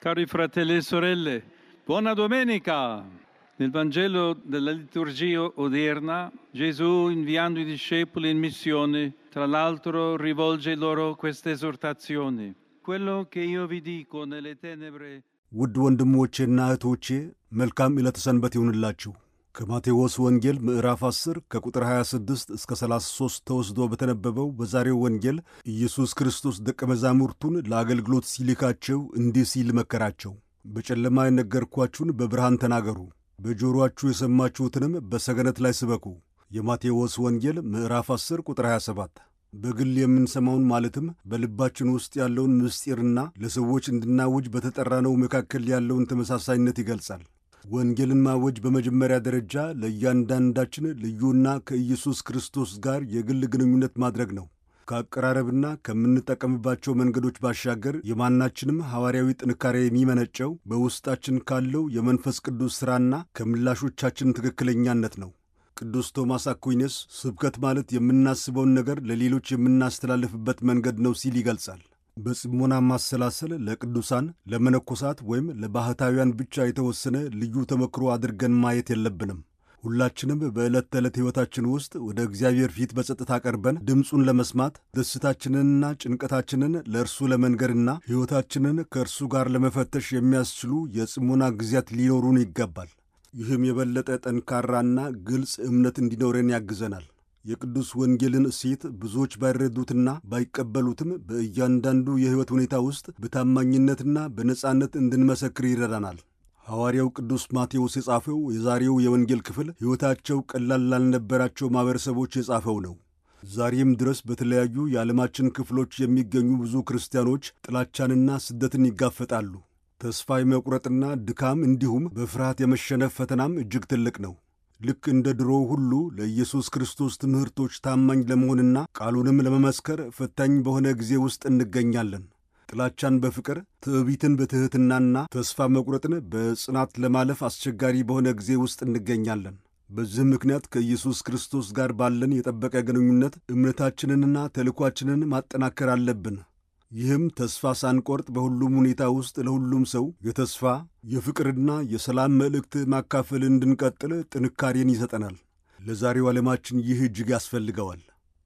Cari fratelli e sorelle, buona domenica! Nel Vangelo della liturgia odierna, Gesù, inviando i discepoli in missione, tra l'altro rivolge loro queste esortazioni. Quello che io vi dico nelle tenebre ውድ ወንድሞቼና እህቶቼ መልካም ዕለተ ሰንበት ይሁንላችሁ። ከማቴዎስ ወንጌል ምዕራፍ 10 ከቁጥር 26 እስከ 33 ተወስዶ በተነበበው በዛሬው ወንጌል ኢየሱስ ክርስቶስ ደቀ መዛሙርቱን ለአገልግሎት ሲልካቸው እንዲህ ሲል መከራቸው። በጨለማ የነገርኳችሁን በብርሃን ተናገሩ፣ በጆሮአችሁ የሰማችሁትንም በሰገነት ላይ ስበኩ። የማቴዎስ ወንጌል ምዕራፍ 10 ቁጥር 27 በግል የምንሰማውን ማለትም በልባችን ውስጥ ያለውን ምስጢርና ለሰዎች እንድናውጅ በተጠራነው መካከል ያለውን ተመሳሳይነት ይገልጻል። ወንጌልን ማወጅ በመጀመሪያ ደረጃ ለእያንዳንዳችን ልዩና ከኢየሱስ ክርስቶስ ጋር የግል ግንኙነት ማድረግ ነው። ከአቀራረብና ከምንጠቀምባቸው መንገዶች ባሻገር የማናችንም ሐዋርያዊ ጥንካሬ የሚመነጨው በውስጣችን ካለው የመንፈስ ቅዱስ ሥራና ከምላሾቻችን ትክክለኛነት ነው። ቅዱስ ቶማስ አኩይነስ ስብከት ማለት የምናስበውን ነገር ለሌሎች የምናስተላልፍበት መንገድ ነው ሲል ይገልጻል። በጽሞና ማሰላሰል ለቅዱሳን ለመነኮሳት ወይም ለባሕታውያን ብቻ የተወሰነ ልዩ ተመክሮ አድርገን ማየት የለብንም። ሁላችንም በዕለት ተዕለት ሕይወታችን ውስጥ ወደ እግዚአብሔር ፊት በጸጥታ ቀርበን ድምፁን ለመስማት ደስታችንንና ጭንቀታችንን ለእርሱ ለመንገርና ሕይወታችንን ከእርሱ ጋር ለመፈተሽ የሚያስችሉ የጽሞና ጊዜያት ሊኖሩን ይገባል። ይህም የበለጠ ጠንካራና ግልጽ እምነት እንዲኖረን ያግዘናል። የቅዱስ ወንጌልን እሴት ብዙዎች ባይረዱትና ባይቀበሉትም በእያንዳንዱ የሕይወት ሁኔታ ውስጥ በታማኝነትና በነጻነት እንድንመሰክር ይረዳናል። ሐዋርያው ቅዱስ ማቴዎስ የጻፈው የዛሬው የወንጌል ክፍል ሕይወታቸው ቀላል ላልነበራቸው ማኅበረሰቦች የጻፈው ነው። ዛሬም ድረስ በተለያዩ የዓለማችን ክፍሎች የሚገኙ ብዙ ክርስቲያኖች ጥላቻንና ስደትን ይጋፈጣሉ። ተስፋ የመቁረጥና ድካም እንዲሁም በፍርሃት የመሸነፍ ፈተናም እጅግ ትልቅ ነው። ልክ እንደ ድሮው ሁሉ ለኢየሱስ ክርስቶስ ትምህርቶች ታማኝ ለመሆንና ቃሉንም ለመመስከር ፈታኝ በሆነ ጊዜ ውስጥ እንገኛለን። ጥላቻን በፍቅር ትዕቢትን በትሕትናና ተስፋ መቁረጥን በጽናት ለማለፍ አስቸጋሪ በሆነ ጊዜ ውስጥ እንገኛለን። በዚህ ምክንያት ከኢየሱስ ክርስቶስ ጋር ባለን የጠበቀ ግንኙነት እምነታችንንና ተልኳችንን ማጠናከር አለብን። ይህም ተስፋ ሳንቆርጥ በሁሉም ሁኔታ ውስጥ ለሁሉም ሰው የተስፋ የፍቅርና የሰላም መልእክት ማካፈል እንድንቀጥል ጥንካሬን ይሰጠናል። ለዛሬው ዓለማችን ይህ እጅግ ያስፈልገዋል።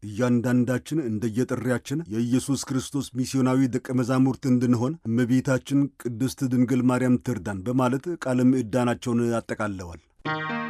እያንዳንዳችን እንደየጥሪያችን የኢየሱስ ክርስቶስ ሚስዮናዊ ደቀ መዛሙርት እንድንሆን እመቤታችን ቅድስት ድንግል ማርያም ትርዳን በማለት ቃለ ምዕዳናቸውን አጠቃለዋል።